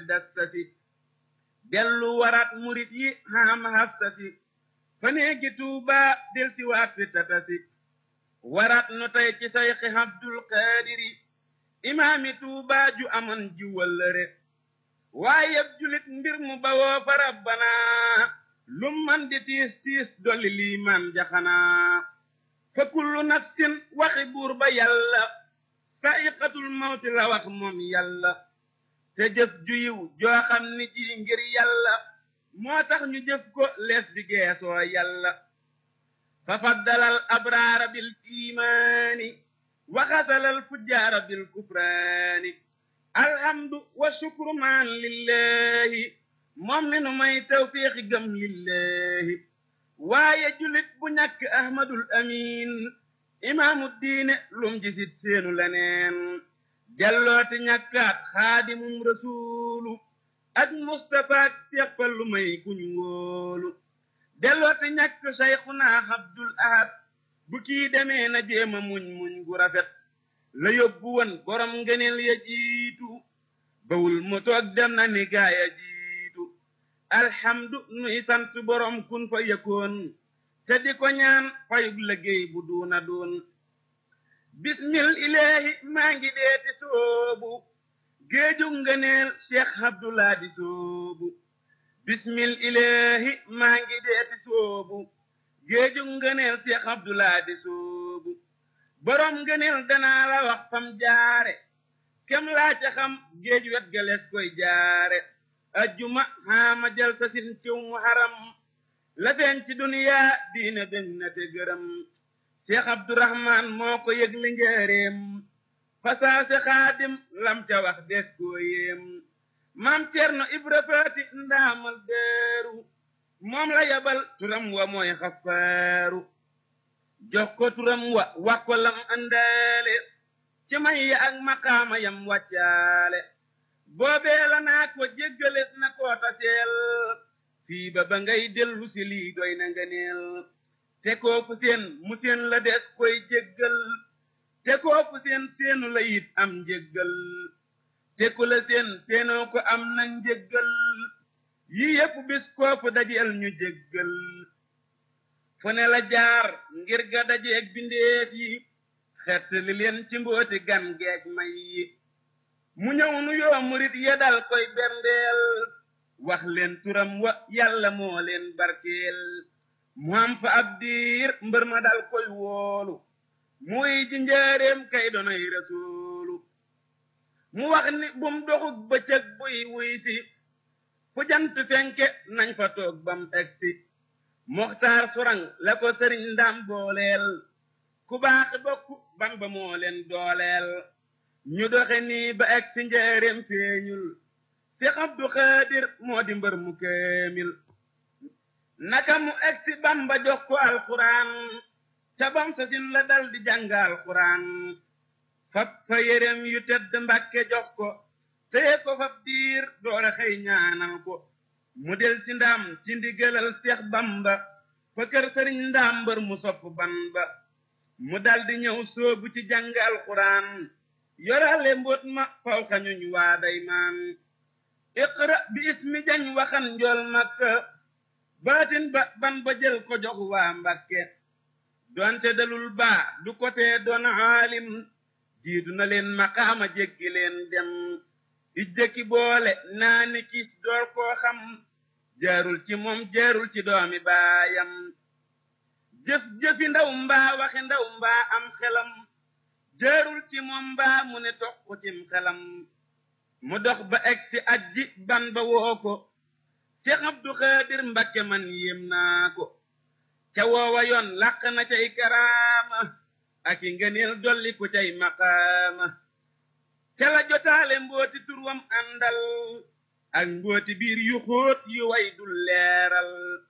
dassasi dellu waraat murit yi xaama hafsasi fa neegi tuuba del si waat fi tatasi waraat nu tey ci sayxi abdul qaadiri imaami tuuba ju amoon ji wëllëre waaye julit mbir mu bawoo fa rabbana lum man di tiis tiis dolli liimaan jaxanaa fa kullu nafsin waxi buur ba yàlla sa'iqatul mawti la wax moom yàlla te jëf ju yiw joo xam ni ji ngir yàlla moo tax ñu jëf ko lees di geesoo yàlla fa faddalal abraara bil imaani wa xasalal fujjaara bil kufraani alhamdu wa shukru maan lillahi moom mi nu may tawfiixi gëm lillahi waaye julit bu ñàkk ahmadul amin imaamu diine lum jisit seenu leneen jallooti ñàkkaat xaadimum rasuulu ak mustapha ak seppal lu may kuñ ngóolu dellooti ñàkk sayxuna abdul ahad bu kii demee na jéema muñ muñ gu rafet la yóbbu woon borom ngëneel ya jiitu bawul mu toog dem na ni gaaya jiitu alhamdu nuy sant borom kun fa yëkkoon te di ko ñaan fayug liggéey bu duuna doon bismil ilaahi maa ngi deeti soobu géeju ngëneel cheikh abdullah di soobu bismil ilaahi maa ngi deeti soobu géeju ngëneel cheikh abdullah di soobu borom ngëneel danaa la wax fam jaare kem laa ca xam géej wet galees koy jaare ajjuma xaama jël sa sin ciw mu haram la feeñ ci duniyaa diine beñ na te gërëm cheikh abdourahman moo ko yëg li njëreem fasaase xaadim lam ca wax des koo yéem maam cerno ibra faati ndaamal deeru moom la yabal turam wa mooy xafaaru jox ko turam wa wax ko lam andaale ci may ya ak maqaama yam wàccaale boobee la naa ko jéggales na koo taseel fii ba ba ngay dellu si lii doy na nga neel te koo fu seen mu seen la des koy jéggal te koo fu seen seenu la it am njéggal te ku la seen seenoo ko am na njéggal yi yépp bis koofu dajeel ñu jéggal fu ne la jaar ngir ga dajeeg bindeef yi xett li leen ci mbooti gan geeg may yi mu ñëw nu yoo murit ya dal koy berndeel wax leen turam wa yàlla moo leen barkeel mu am fa ab diir mbër ma dal koy woolu muy ji njaareem kay donoy rasuulu mu wax ni bum doxug bëccëg buy wuy si fu jant fenke nañ fa toog bam egsi moxtaar surang la ko sëriñ ndam booleel ku baaxi bokk ban ba moo leen dooleel ñu doxe nii ba egsi njaareem feeñul Seex Abdu Xaadir moo di mbër mu kaamil naka mu egsi Bamba jox ko alxuraan ca bam sa sin la dal di jàng alxuraan fab fa yérem yu tedd Mbàkke jox ko téye ko fab diir doora xëy ñaanal ko mu del ci ndaam ci ndigalal Seex Bamba fa kër sëriñ ndaam mbër mu sopp ban ba mu dal di ñëw soobu ci jàng alxuraan yorale mbóot ma faw xañuñ waa day maan iqra bi ismi jañ waxan njool makka baatin ba ban ba jël ko jox waa mbakke donte dalul baa du ko tee doon aalim jiitu na leen maqaama jéggi leen dem ijjëkki boole naa ni kiis door koo xam jaarul ci moom jaarul ci doomi baayam jëf jëfi ndaw mbaa waxi ndaw mbaa am xelam jaarul ci moom mbaa mu ne toq cim xelam mu dox ba egsi ajji ban ba woo ko Seex Abdu Xaadir Mbakke man yéem naa ko ca woowa yoon làq na cay karaama ak i ngëneel dolli ku cay maqaama ca la jotaale mbooti turwam àndal ak mbooti biir yu xóot yu way dul leeral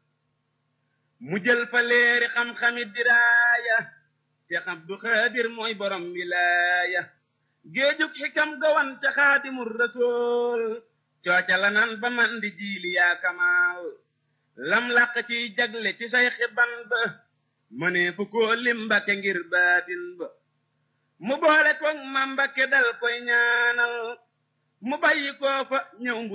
mu jël fa leeri xam-xami diraaya Seex Abdu Xaadir mooy borom wilaaya géejug xikam gawan ca xaadimul rasool cooca la nan ba man di jiili yaa kamaal lam làq ciy jagle ci say xiban ba mënee fu koo lim mbakke ngir baatin ba mu boole koog ma mbakke dal koy ñaanal mu bàyyi koo fa ñëw